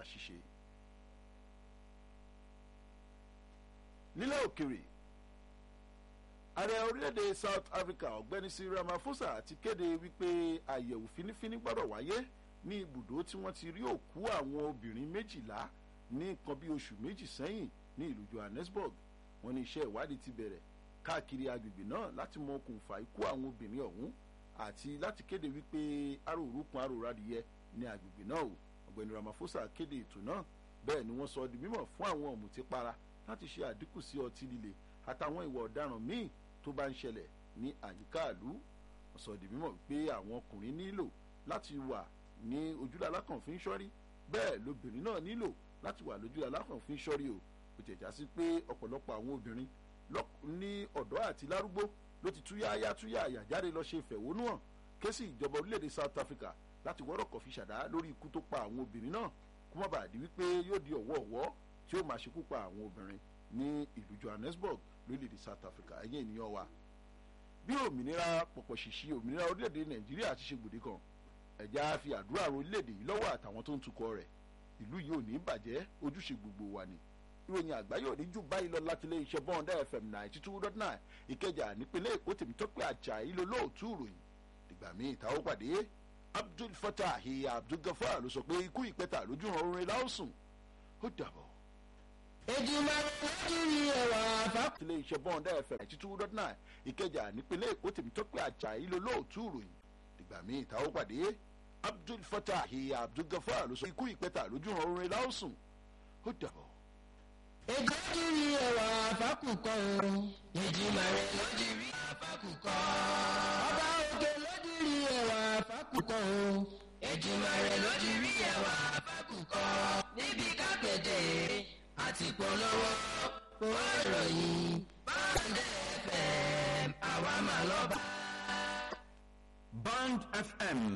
àṣìṣe. nílẹ̀ òkèrè ààrẹ orílẹ̀-èdè south africa ọ̀gbẹ́ni cyril ramaphosa ti kéde wípé àyẹ̀wò fínífíní gbọ́dọ̀ wáyé ní ibùdó tí wọ́n ti rí òkú àwọn obìnrin méjìlá ní nǹkan bí oṣù méjì sẹ́yìn ní ìlú johannesburg wọ́n ní iṣẹ́ ìwádìí ti bẹ̀rẹ̀ káàkiri agbègbè náà láti mọ okùnfà ikú àwọn obìnrin ọ̀hún àti láti kéde wípé arórúkun aróradìyẹ ní agbègbè náà o ọ̀gbẹ́ni ramaphosa kéde ètò náà bẹ́ẹ̀ ni wọ́n sọ di mímọ̀ fún àwọn ọ̀mùtípara láti ṣe àdínkù sí ọtí líle àtàwọn ìwà ọ̀daràn míì tó bá ń ṣẹlẹ̀ ní àyíká ìlú wọ́n sọ di mímọ̀ pé àwọn ọkùnrin nílò láti wà ní ojúlá alákànfin sọ́rí bẹ́ẹ̀ lobìnrin náà nílò láti wà lójúlá alákànfin sọ́rí o kò tẹ̀já sí pé ọ̀pọ̀lọpọ̀ àwọn obìnrin ní ọ̀dọ́ àti lárúgbó ló ti túyáyá túyáyà jáde lọ ṣe ìfẹ̀hónúhàn ké sí ìjọba orílẹ̀-èdè South Africa láti wọ́rọ̀kọ̀ fi ṣàdá lórí ikú tó pa àwọn obìnrin náà kó má bàa di wípé yóò di ọ̀wọ́ọ̀wọ́ tí ó máa ṣekú pa àwọn obìnrin ní ìlú Johannesburg lórílẹ̀-èdè South Africa ẹ̀yìn ènìyàn wa bí òmìnira pọ̀pọ̀ ṣìṣì òmìnira orílẹ̀-èdè Nàìjíríà ti ṣe gbòde kan ẹ̀já fi àdúrà ro orílẹ̀-èdè yìí lọ́wọ́ àtàwọn tó ń tukọ̀ rẹ̀ ìlú yìí ò ní bàjẹ́ ojúṣe gbogbo wa ni ìròyìn àgbáyé òní jù báyìí lọ láti ilé iṣẹ́ bọ́ńdà fm ninety two dot nine ìkẹjà nípínlẹ̀ èkó tèmítọ́pẹ́ àjà ìlú lóòtú ìròyìn dìgbà míì táwọn pàdé abdul fatah abdul gafar ló sọ pé ikú ìpẹ́ta lójú hàn orin láòsùn ó dàbọ̀. èjìmá lójú rí ẹwà àfà. ilé iṣẹ́ bọ́ńdà fm ninety two dot nine ìkẹjà nípínlẹ̀ èkó tèmítọ́pẹ́ àjà ìlú lóòtú ìròyìn dìgbà míì táwọn pàdé abdul fatah abdul gafar ló sọ pé ikú ìpẹ́ta lójú hàn orin láòsùn ó dàbọ̀ èjì lójú rí ẹwà àfàkùkọ o. èjìmá rẹ̀ lójú rí àfàkùkọ. ọba òkè lójú rí ẹwà àfàkùkọ o. èjìmá rẹ̀ lójú rí ẹwà àfàkùkọ. níbi kápẹ́tẹ̀ àti polówó ó ròyìn báńdẹ̀ fm àwa máa lọ bá. Band FM